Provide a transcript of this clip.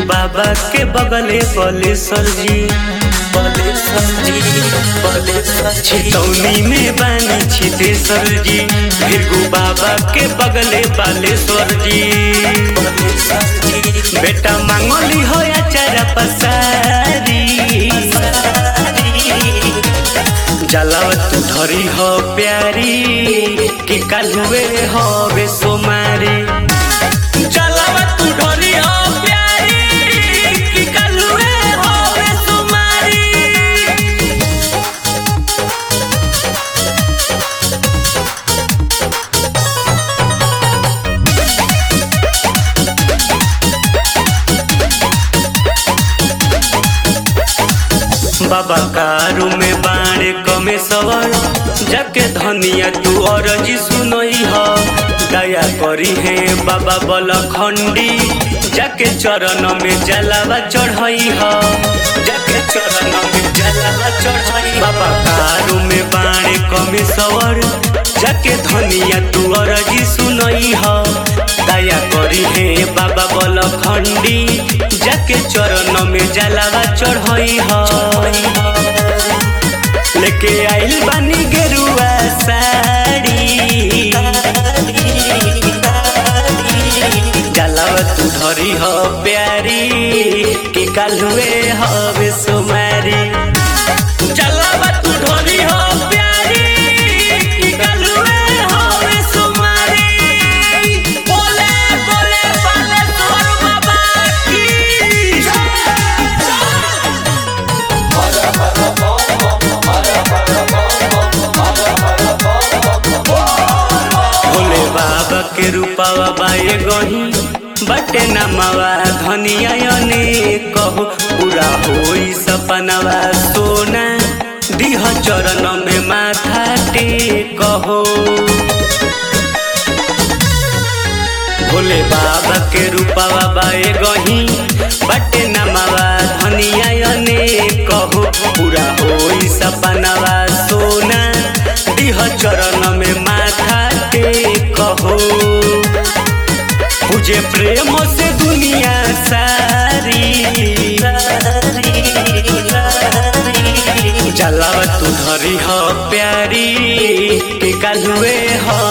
बाबा के बगले बलेश्वर जी बलेश्वर जी बलेश्वर जी छितौनी में बानी छितेश्वर जी भीरगु बाबा के बगले बालेश्वर जी बलेश्वर जी बेटा मांगली हो या चारा पसारी जलाव तू धरी हो प्यारी कि कालुए हो बे सोमारी जलाव तू धरी हो प्यारी कि कालुए हो बे सोमारी बाबा कारू में बाणे कमे सवर जाके धनिया तू अरजी सुनई ह दया करी है बाबा बल खंडी जाके चरण में जलावा चढ़ई ह जाके चरण में जलावा चढ़ई बाबा कारू में बाणे कमे सवर जाके धनिया तू अरजी सुनई ह दया करी है बाबा बल खंडी जाके चरण में जलावा चढ़ई ह लेके आइल बानी गेरुआ साड़ी जलावा तू धरी हो प्यारी कि कालुए हवे सुमारी जलावा तू धरी हो प्यारी कि कालुए हवे सुमारी बोले बोले बाले तोर बाबा की भोले बाबा के रूपावा बाए गही बटे नमवा धनिया ने कहो पूरा होई सपनवा सोना दिह चरण में माथा टेकहो भोले बाबा के रूपावा बाए गही बटे नमवा धनिया ने कहो पूरा होई सपनवा सोना दिह चरण में माथा टेकहो तुझे प्रेम से दुनिया सारी जलाव तू धरी हो प्यारी के कालुए हो